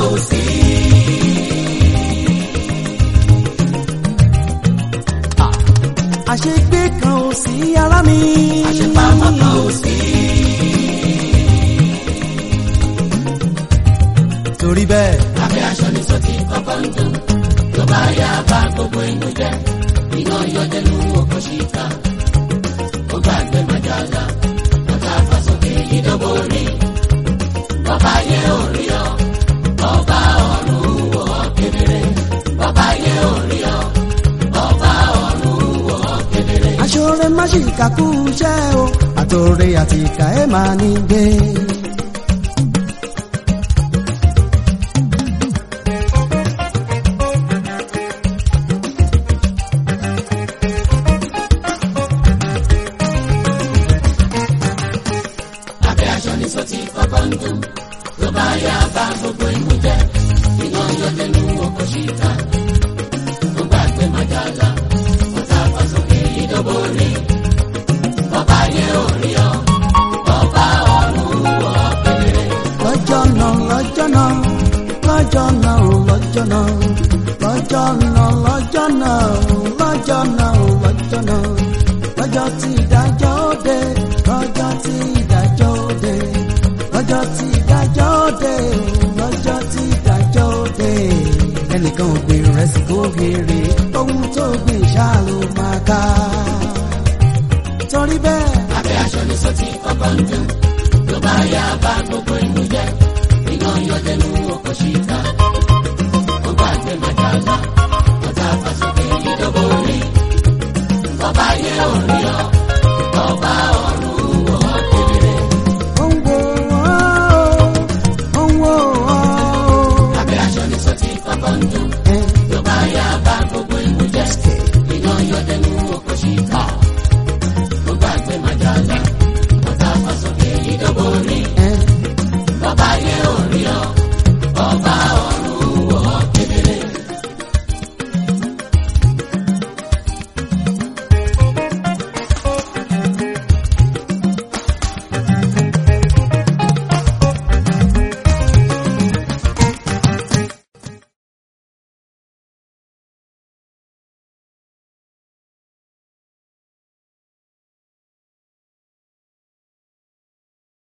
ò sí. àṣegbé kan ò sí ara mi. àṣepamọ́ kan ò sí. torí bẹ́ẹ̀. abẹ́ aṣọ ní sọ́tì kọ́kọ́ ń dùn tó bá yá bá gbogbo inú jẹ́ iná yọdẹnu oko ṣìkà ó gbàgbé májàlá ọ̀tá fàsókè ìdóbò rí bọ́bá yẹ orí ọ bọ́bá ọ̀run wò ó kedere bọ́bá yẹ orí ọ bọ́bá ọ̀run wò ó kedere. aṣọ́rẹ́ má ṣì kàkú iṣẹ́ o àtòrè àti ìkà ẹ̀ máa ní gbé. abẹ́ aṣọ ní sọ́tì kọ́kọ́ ń dùn tó bá yá bá gbogbo inú jẹ́ iná yọdẹnu oko ṣìkà ó gbàgbé májàlá ọ̀tá fàsókè ìdóbò rí bọ́bá yẹ orí ọ bọ́bá ọ̀run wò ó kedere. lọ́jọ́ náà lọ́jọ́ náà lọ́jọ́ náà ò lọ́jọ́ náà lọ́jọ́ náà lọ́jọ́ náà ò lọ́jọ́ náà ò lọ́jọ́ náà lọ́jọ́ tí ìdájọ́ dé lọ́jọ́ tí ìdájọ́ dé lọ́jọ́ tí ìdájọ́ dé lọ́jọ́ tí ìdájọ́ dé ẹnìkan ò gbé rẹsì kó béèrè ohun tó gbé ṣáà ló máa ká torí bẹ́ẹ̀. abẹ́ aṣọ ní sọ́tì kọ́kọ́ ń dùn tó bá yá bá gbogbo inú jẹ́ iná yọdẹnu oko ṣìkà